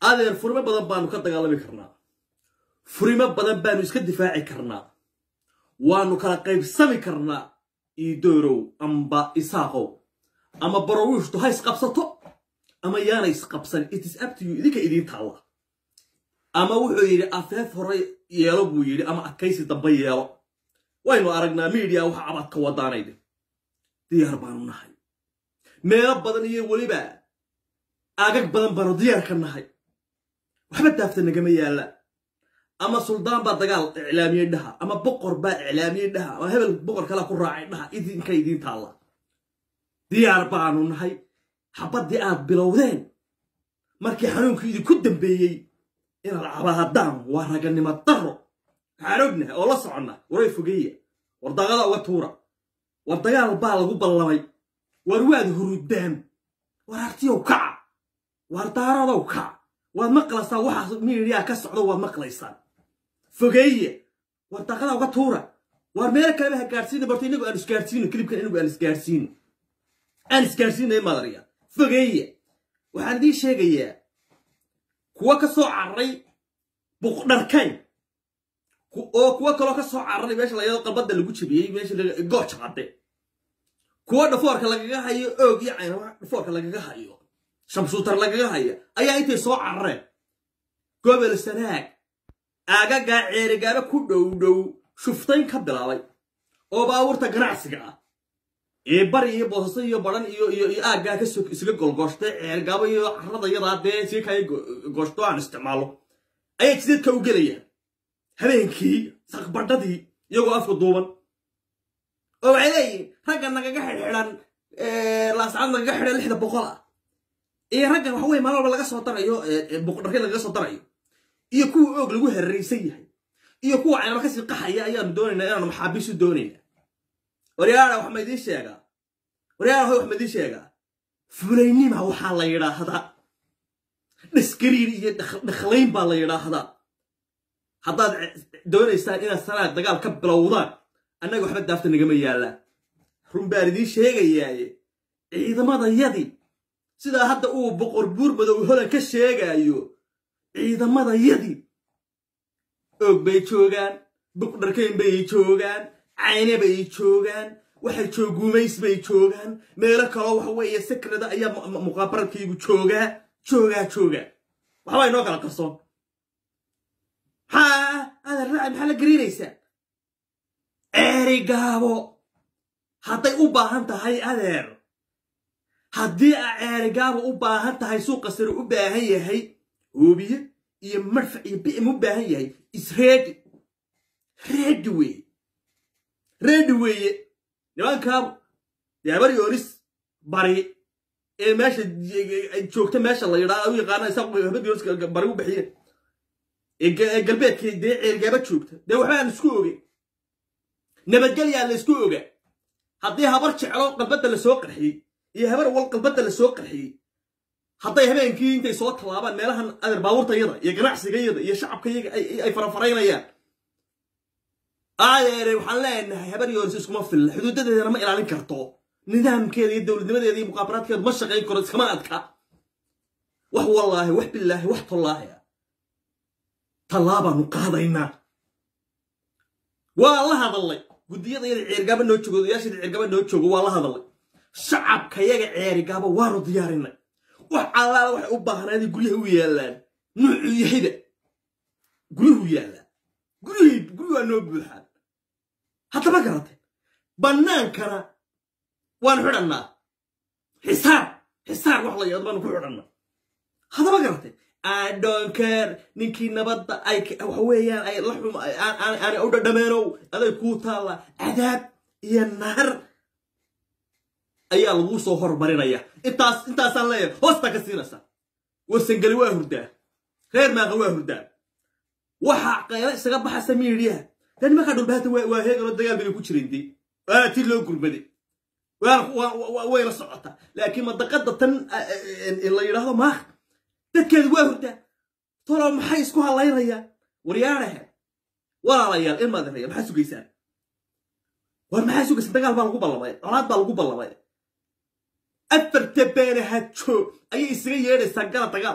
adeer furimo badan baanu ka dagaalami karnaa furimo badan baanu iska difaaci karnaa waanu kala qaybsami karnaa iidoorow amba isaaqow ama barawiishtu ha isqabsato ama yaana isqabsan itis abtiyu idinka idiin taalla ama wuxuu yidhi afeef hore yeelo buu yidhi ama adkaysi dambe yeelo waynu aragnaa miidiya waxa abadka wadaanayde diyaar baanu nahay meelo badan iyo weliba agag badan baanu diyaar ka nahay waxba daafta nagama yaalla ama suldaan baa dagaal iclaamiyey dhaha ama boqor baa iclaamiyey dhaha ama hebel boqor kalea ku raacay dhaha idinka idiin taalla diyaar baanu nahay xabaddii aad bilowdeen markii xanuunkii idinku dambeeyey inaad cabaadaan waa raganimo daro waxaan ognahay oo la soconna waray fogeeya war daqada uga tuura war dagaal baa lagu ballamay war waad hurudaan war artiyow kaca war daaradow kaca waad maqlaysaa waxaas miidiyaa ka socdo waad maqlaysaan fogeeye war daqada uga tuura war meelo kaleba ha gaadhsiina barto inagu aan isgaadhsiino kilibkan inagu aan isgaadhsiino aan isgaadhsiinay madariya fogeeye waxaan idiin sheegayaa kuwa ka soo cararay buqdharkayn oo kuwo kaloo ka soo cararay meesha layado qalbadda lagu jabiyey meesha gooja cadde kuwo dhafoorka lagaga hayo oog iyo caynama dhafoorka lagaga hayo shamsuutar lagaga hayo ayaa intay soo carareen gobol sanaag aagagaa ceerigaaba ku dhow dhow shuftayn ka bilaabay oo baabuurta ganacsiga ah ee bari iyo boosaso iyo baran iyo iyo iyo aaggaa ka isla golgooshtay ceergaabo iyo carrada yadaa dee sii kaya gooshto aan isticmaalo ayay jidadka u gelayaan habeenkii saqbadhadii iyagoo afka duuban oo waxay leeyihin ragga nagaga xidhxidhan laascad nagaga xidhan lixda boqol ah iyo ragga waxa weye maalin walba laga soo darayo boqdharkay lagaga soo darayo iyo kuwa oog lagu heraraysan yahay iyo kuwa caynaba kasii qaxaya ayaanu doonaynaa inaanu maxaabiisu doonayna waryaara wax ma idiin sheegaa waryaara hoy wax ma idiin sheegaa fulaynima waxaa la yidhaahdaa dhiskariir iyo dhakhlayn baa la yidhaahdaa haddaad doonaysaan inaad sanaad dagaal ka bilowdaan annaga waxba daafta nagama yaallaa run baan idiin sheegayaaye ciidamadayadii sidaa hadda uu boqor buur madow holan ka sheegaayo ciidamadayadii oog bay joogaan buqdharkayn bay joogaan cayne bay joogaan waxay jooguumays bay joogaan meelo kaloo waxa weeye sakrada ayaa muqaabaradkaygu joogaa joogaa joogaa waxbaa inoo kala qarsoon maxaa adeer raaci maxaa la gariiraysaa ceeri gaabo hadday u baahan tahay adeer haddii a ceeri gaabo u baahan tahay suuqa sare u baahan yahay hoobiye iyo marfac iyo bi'im u baahan yahay isreedi reedi weeye reedi weeye nimankaa yaabar yoonis bari ee meesha joogta meesha la yidhaa u yaqaana isa habad yoonis bari u bixiye ee galbeedka dee ceergaaba joogta dee waxba aan isku ogey nabadgelyaa la isku oga haddii habar jeclo qalbadda la soo qarxiyey iyo habar wal qalbadda la soo qarxiyey hadday habeenkii intay soo tallaabaan meelahan adeer baabuurtayada iyo ganacsigayada iyo shacabkayaga ay farafaraynayaan adeere waxaan leenahay habar yoonis iskuma filla xuduudadeedana ma ilaalin karto nidaamkeeda iyo dowladnimadeeda iyo muqaabaraadkeeda ma shaqayn karo iskama adka wax wallaahi wax bilaahi wax tollaahi ah tallaabaanu qaadaynaa waa la hadallay guddiyadayada ceergaaba noo joogo odayaashada ceergaaba noo joogo waa la hadallay shacabkayaga ceerigaaba waanu diyaarinay wax allaala waxay u baahnayd guryaha u yaallaan nuucuu yahayba guryuhu yaallaan guryuhii guryu waa noo buuxaan haddama garatay bannaankana waanu xidhannaa xisaar xisaar wax la yado baanu ku xidhannaa haddama garatay adonker ninkii nabadda ay waxa weeyaan ay la xum aanay u dhadhameenow aday kuu taalla cadaab iyo naar ayaa laguu soo hormarinaya intaas intaasaan leeyahay hoostaa ka siinaysa warsangeli waa hurdaa reer maaqa waa hurdaa waxaa qayla isaga baxaysa miidiyaha dee nimankaa dhulbaanta waa heeganoo dagaal bay ku jireen dee waana tii loo gurmaday wayna socotaa laakiin madaqada tan la yidhaahdo maaq dadkeedu waa hurdaa tolo maxay isku hadlaynayaan waryaanahe walaalayaal ilmaadinaya maxaa sugaysaan war maxaa sugaysaan dagaal baa lagu ballamay colaad baa lagu ballamay afarta beena hajo ayay isaga yeedhaysaa gala dagaalka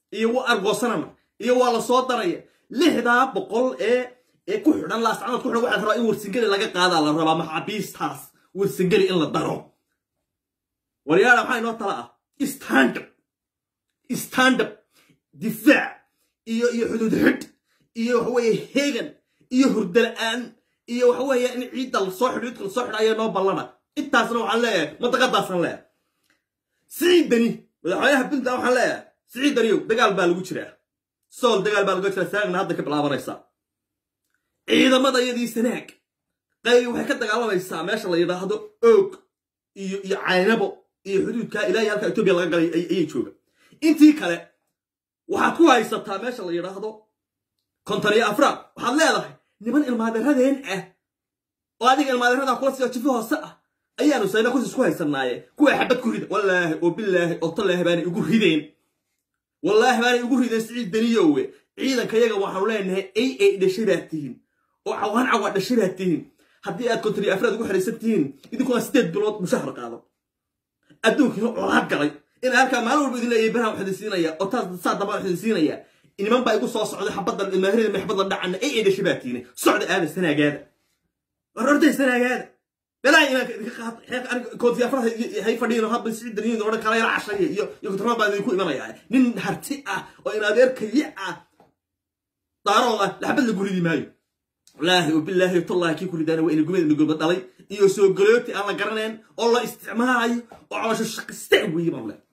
iyo waa argoosanana iyo waa la soo daraya lixdaa boqol ee ee ku xidhan laascanood ku xidhan waxaa la rabaa in warsingeli laga qaadaa la rabaa maxaabiistaas warsingeli in la daro waryaala maxaa inoo tala ah standup standup difaac iyo iyo xuduud xidh iyo waxaweeye hegan iyo hurdala-aan iyo waxaweeye in ciidda lasoo xidho idka lasoo xidho ayaa noo ballana intaasna waxaan leeyahay mantaqadaasaan leeyahay siciidani madaxweynaha puntland waxaan leeyahay siciidaniyow dagaal baa lagu jiraa sool dagaal baa lagu jiraa saagna hadda ka bilaabanaysaa ciidamada iyadii sanaag qayb waxay ka dagaalamaysaa meesha la yidhaahdo oog iyo iyo caynabo iyo xuduudka ilaahay halka etoobiya laga galay ayay jooga intii kale waxaad ku haysataa meesha la yidhaahdo konton iyo afraad waxaad leedahay niman ilmaaderadeen ah oo adiga ilmaaderada kula siyo jifi hoose ah ayaanu sayna kursis ku haysanaaye kuwa xabad ku rida wallaahi oo bilaahi oo tallaahi baanay igu rideen wallaahi baanay igu rideen siciid daniyowe ciidanka yaga waxaanu leenahay ay ay dhashay baad tihiin oo cawaan cawa dhashay baad tihiin haddii aad konton iyo afraad ugu xidhaysan tihiin idinkuna sideed bilood mushahar qaado adduunkiina colaad galay in halkaa maalin walba idin leeyahay beraha waxidin siinaya oo taas saa damba waxidin siinaya niman baa igu soo socday xabaddan ilmaahirida maxbadda dhacana ay ay dhashay baa tihiin socda aada sanaagaada war orday sanaagaada belaa imaanka idinka qaad xeerka aniga konton iyo afraad hay fadhiino hadba siciid daniyin odhan kala yala cashaya iyo iyo kontormaad baa idinku imanaya nin harti ah oo in adeer kaliya ah daarood ah laxbad la guridi maayo wallaahi wabilaahi tallahi kii ku ridaana waa ina gumada nugulba dhalay iyo soo galooti aan la garanayn oo la isticmaalayo oo caloosho shaqiste weeye baan leh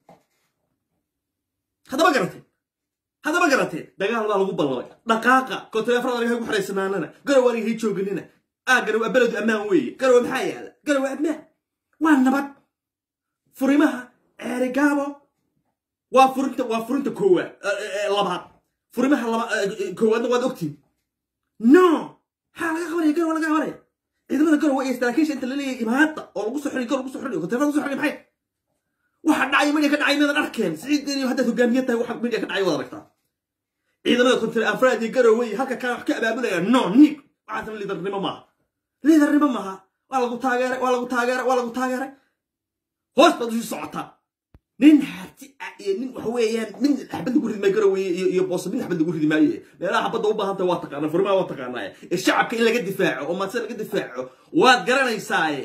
haddaba garateen haddaba garateen dagaal baa lagu ballamay dhaqaaqa konton afraad aniga ku xaraysanaanana garow aniga hay jooganina aa garow beledu ammaan weeye garow maxaa yaala garow ammaan waa nabad furimaha ceerigaabo waa furinta waa furinta koowaad labaad furimaha laba koowaadna waad ogtiin no maxaa laga qabanaya garow laga qabanaya ciidamada garow waa saraakiisha inta la leeyahay imaada oo lagu soo xidhay garow lagu soo xidhay konteefada lagu soo xidhay maxay waxa dhacay midya ka dhacay midan arkeen siciid iyo haddaad hogaamiye tahay waxa midya ka dhacay wada aragtaa ciidamada kontere afraad iyo garow wey halka kaan wax ka abaabulaya no niig waxaasna liidarnimo maaha liidarnimo maaha waa lagu taageeray waa lagu taageeray waa lagu taageeray hoos baad usii socotaa nin harti ah iyo nin waxa weeyaan min xabad lagu ridi maayo garowe iyo iyo booso min xabad lagu ridi maayo meelaha xabadda u baahan tahay waa taqaanaa furimaha waa taqaanaaye ee shacabka in laga difaaco oo maadse laga difaaco waad garanaysaaye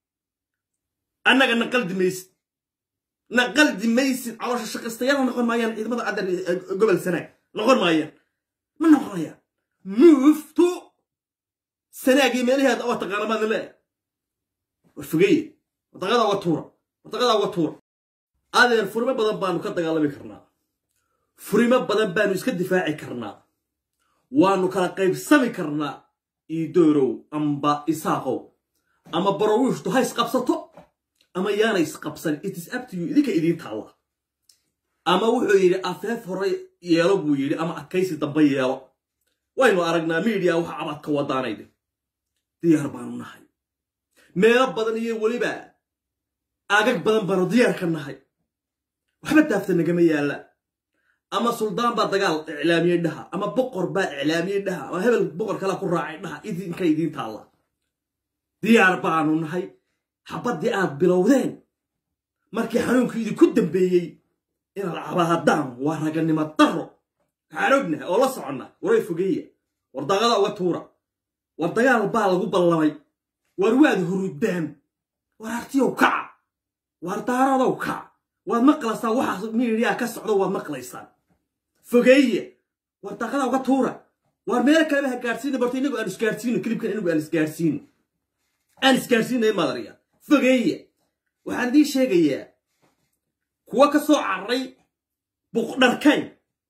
annaga naqaldi maysid naqaldi maysid caloosha shaqaystayada noqon maayaan ciidamada cadar gobol sanaag noqon maayaan ma noqonayaan muuftu sanaag iyo meelaheeda waa taqaana maadna leeyahay war fogeeye wadaqadaa waa tuura wadaqadaa waa tuura adeer furimo badan baanu ka dagaalami karnaa furimo badan baanu iska difaaci karnaa waanu kala qaybsami karnaa iidoorow amba isaaqow ama barawiishtu ha isqabsato ama yaana isqabsan itis abtiyu idinka idiin taalla ama wuxuu yidhi afeef hore yeelo buu yidhi ama adkaysi dambe yeelo waynu aragnaa miidiya waxa abadka wadaanayde diyaar baanu nahay meelo badan iyo weliba agag badan baanu diyaar ka nahay waxba daafta nagama yaalla ama suldaan baa dagaal iclaamiyey dhaha ama boqor baa iclaamiyey dhaha ama hebel boqor kalea ku raacay dhaha idinka idiin taalla diyaar baanu nahay xabaddii aad bilowdeen markii xanuunkii idinku dambeeyey inaad cabaadaan waa raganimo daro waxaan ognahay oo la soconna waray fogeeya war daqada uga tuura war dagaal baa lagu ballamay war waad hurudaan war artiyow kaca war daaradow kaca waad maqlaysaa waxaas miidiyaa ka socdo waad maqlaysaan fogeeye war daqada uga tuura war meelo kaleba ha gaadhsiina barto inagu aan isgaadhsiino kilibkan inagu aan isgaadhsiino aan isgaadhsiinaya madariya fogeeye waxaan idiin sheegayaa kuwa ka soo cararay buqdharkayn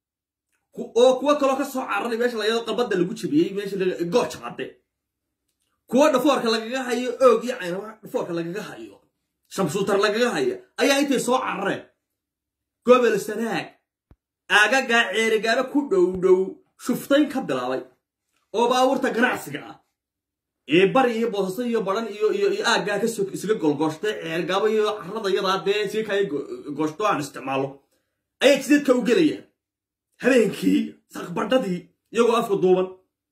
oo kuwo kaloo ka soo cararay meesha layado qalbadda lagu jabiyey meesha gooja cadde kuwa dhafoorka lagaga hayo oog iyo caynama dhafoorka lagaga hayo shamsuutar lagaga haya ayaa intay soo carareen gobol sanaag aagagaa ceerigaaba ku dhow dhow shuftayn ka bilaabay oo baabuurta ganacsiga ah ee bari iyo boosaso iyo baran iyo iyo iyo aaggaa ka soo isla golgooshtay ceergaabo iyo carrada yadaa dee sii kaya gooshto aan isticmaalo ayay jidadka u gelayaan habeenkii saqbadhadii iyagoo afka duuban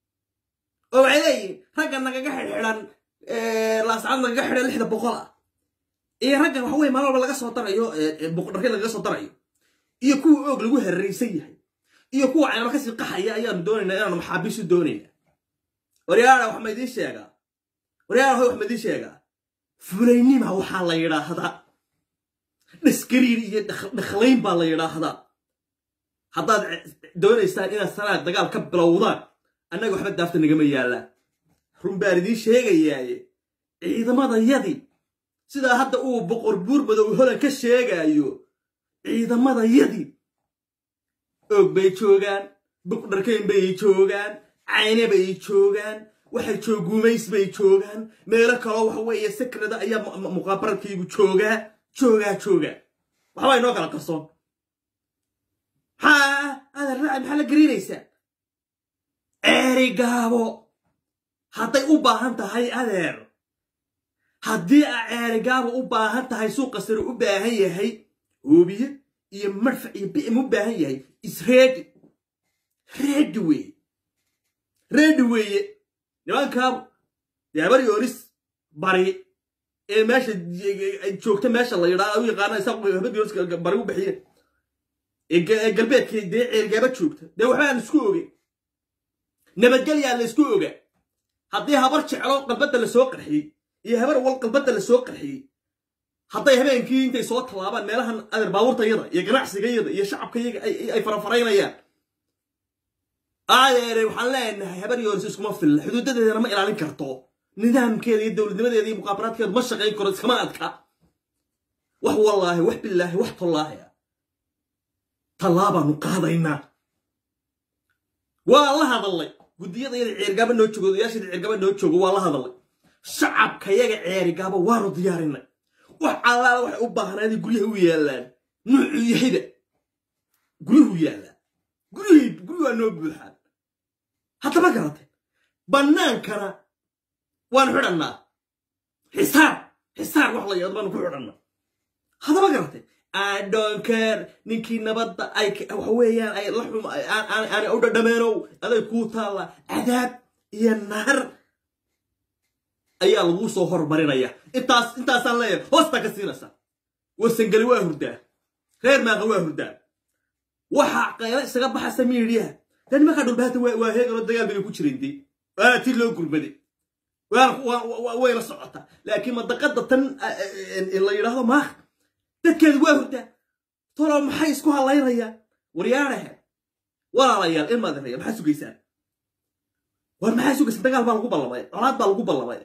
oo waxay leeyihin ragga nagaga xidhxidhan laascad nagaga xidhan lixda boqol ah iyo raggan waxa weye maalin walba laga soo darayo buqdharkay lagaga soo darayo iyo kuwa oog lagu hararaysan yahay iyo kuwa caynaba kasii qaxaya ayaanu doonaynaa inaanu maxaabiisu doonayna waryaara wax ma idiin sheegaa waryaara hoy wax ma idiin sheegaa fulaynima waxaa la yidhaahdaa dhiskariir iyo dhakhlayn baa la yidhaahdaa haddaad doonaysaan inaad sanaad dagaal ka bilowdaan annaga waxba daafta nagama yaallaan run baan idiin sheegayaaye ciidamadayadii sidaa hadda uu boqor buur madow holan ka sheegaayo ciidamadayadii oog bay joogaan buqdharkayn bay joogaan cayne bay joogaan waxay jooguumays bay joogaan meelo kaloo waxa weeye sakrada ayaa muqaabaradkaygu joogaa joogaa joogaa waxbaa inoo kala qarsoon maxaa adeer raaci maxaa la gariinaysaa ceeri gaabo hadday u baahan tahay adeer haddii a ceeri gaabo u baahan tahay suuqa sare u baahan yahay hoobiye iyo marfac iyo bi'im u baahan yahay isreedi reedi weeye reedi weeye nimankaa deebar yoonis bari ee meesha joogta meesha la yidhaa u yaqaana isaaq habad yoonis bari u bixiye ee galbeedka dee ceergaaba joogta dee waxbaan isku oge nabadgelyaa la isku oga haddii habar jeclo qalbadda la soo qarxiyey iyo habar wal qalbadda la soo qarxiyey hadday habeenkii intay soo tallaabaan meelahan adeer baabuurtayada iyo ganacsigayada iyo shacabkayaga ay farafaraynayaan adeere waxaan leenahay habar yoonis iskuma filla xuduudadeedana ma ilaalin karto nidaamkeeda iyo dowladnimadeeda iyo muqaabaraadkeeda ma shaqayn karo iskama adka wax wallaahi wax bilaahi wax tollaahi ah tallaabaanu qaadaynaa waa la hadallay guddiyadayada ceergaaba noo joogo odayaashada ceergaaba noo joogo waa la hadallay shacabkayaga ceerigaaba waanu diyaarinay wax allaala waxay u baahnayd guryaha u yaallaan nuucuu yahayba guryuhu yaallaan guryuhi guryu waa noo buuxaan haddama garatay bannaankana waanu xidhannaa xisaar xisaar wax la yado baanu ku xidhannaa haddama garatay adonker ninkii nabadda ay waxa weeyaan ay la xum aanay u dhadhameenow aday kuu taalla cadaab iyo naar ayaa laguu soo hormarinaya intaas intaasaan leeyahay hoostaa ka siinaysa warsangeli waa hurdaa reer maaqa waa hurdaa waxaa qayla isaga baxaysa miidhiyaha dee nimankaa dhulbaanta waa heegaloo dagaal bay ku jireen dee waana tii loo gurmaday wayna socotaa laakiin madaqada tan la yidhaahdo maaq dadkeedu waa hurdaa tolo maxay isku hadlaynayaan waryaadhahe walaalayaal ilmaadinaya maxaa sugaysaan war maxaa sugaysaan dagaal baa lagu ballamay colaad baa lagu ballamay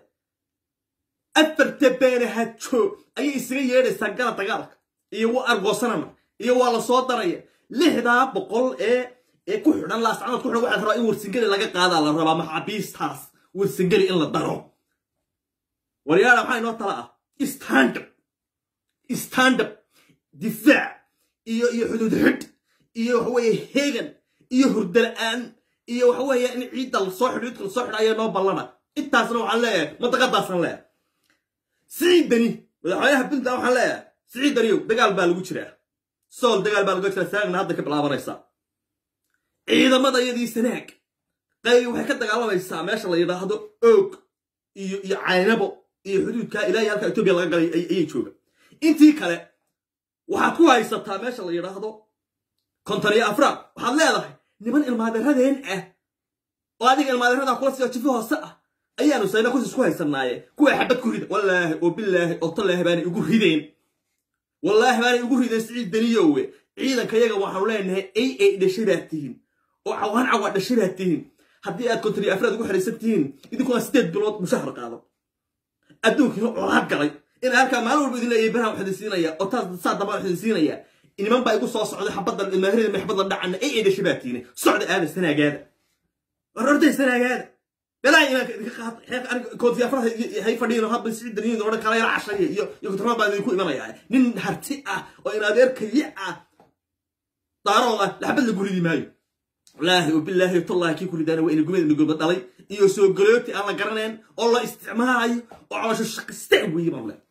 afarta beenahajo ayay isaga yeedhaysaa gala dagaalka iyo wa argoosanana iyo waa la soo daraya lixdaa boqol ee ee ku xidhan laascanood ku xidhan waxaa rabaa in warsingeli laga qaadaa la rabaa maxaabiistaas warsingeli in la daro waryaadha maxaa inoo tala ah standard standard difaac iyo iyo xuduud xidh iyo waxa weeye hegan iyo hurdala-aan iyo waxa weeye in ciidda lasoo xidho idka lasoo xidho ayaa noo ballana intaasna waxaan leeyahay madaqadaasaan leeyahay siciidani madaxweynaha puntland waxaan leeyahay siciidaniyow dagaal baa lagu jiraa sool dagaal baa lagu jiraa saagna hadda ka bilaabanaysaa ciidamada iyadii sanaag qayb waxay ka dagaalamaysaa meesha la yidhaahdo oog iyo iyo caynabo iyo xuduudka ilaahay halka etoobiya laga galay ayay jooga intii kale waxaad ku haysataa meesha la yidhaahdo konton iyo afraad waxaad leedahay niman ilmaaderadeen ah oo adiga ilmaaderada kula siyo jifi hoose ah ayaanu sayna kus isku haysanaaye kuwa xabad ku rida wallaahi oo bilaahi oo tallaahi baanay igu rideen wallaahi baanay igu rideen siciid daniyowe ciidanka yaga waxaanu leenahay ay ay dhashay baad tihiin oo cawaan cawa dhashay baad tihiin haddii aad konton iyo afraad ugu xidhaysan tihiin idinkuna sideed bilood mushahar qaado adduunkiina colaad galay in halkaa maalin walba idin leeyahay beraha waxidin siinaya oo taas saa damba waxidin siinaya niman baa igu soo socday xabaddan ilmaahirida maxbadda dhacana ay ay dhashay baa tihiin socda aada sanaagaada war orday sanaagaada belaa imaanka idinka qaad xeerka aniga konton iyo afraad hay fadhiyin hadba siciid daniyin odhan kala yala cashaya iyo iyo kontormaad baa idinku imanaya nin harti ah oo in adeer kaliya ah daarood ah laxbad la guridi maayo wallaahi wabilaahi tallahi kii ku ridaana waa ina gumada nugulba dhalay iyo soo galooti aan la garanayn oo la isticmaalayo oo caloosho shaqiste weeye baan le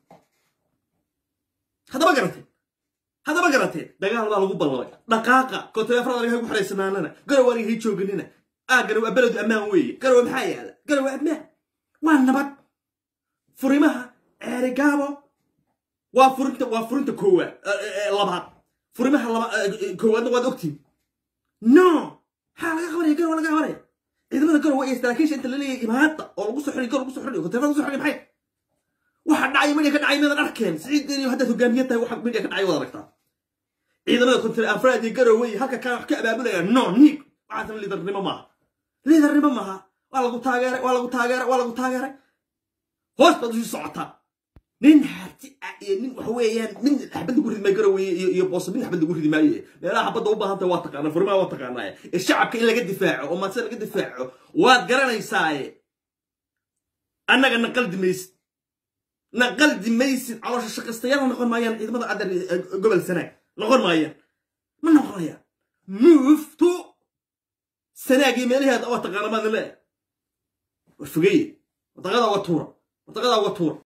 haddaba garatee haddaba garatee dagaal baa lagu ballamay dhaqaaqa kontoleefrad aniga ku xaraysanaanana garow aniga hay jooganina aa garow beledu ammaan weeye garow maxaa yaala garow ammaan waa nabad furimaha ceerigaabo waa furinta waa furinta koowaad labaad furimaha laba koowaadna waad ogtiin no maxaa laga qabanaya garow laga qabanaya ciidamada garow waa saraakiisha inta laleeyahay imaada oo lagu soo xiriy garow lagu soo xiriy hoteelada lagu soo xiriy maxay waxa dhacay media ka dhacay miyadan arkeen siciid iyo haddaad hogaamiye tahay waxa media ka dhacay wada aragtaa ciidamada kontre afraad iyo garow wey halka kaan wax ka abaabulaya no niig waxaasan liidarnimo maaha liidarnimo maaha waa lagu taageeray waa lagu taageeray waa lagu taageeray hoos baad usii socotaa nin harti ah iyo nin waxa weeyaan min xabad lagu ridi maayo garowe iyo iyo booso min xabad lagu ridi maayo meelaha xabadda u baahan tahay waa taqaanaa furimaha waa taqaanaa ee shacabka in laga difaaco oo maadse laga difaaco waad garanaysaaye annaga naqaldi maysid naqaldi maysid caloosha shaqastayaal noqon maayaan ciidamada cadar gobol sanaag noqon maayaan ma noqonayaan muuftu sanaagii meelaheeda waa taqaana maadna le war fogeeye wadaqadaa waa tuura wadaqadaa waa tuura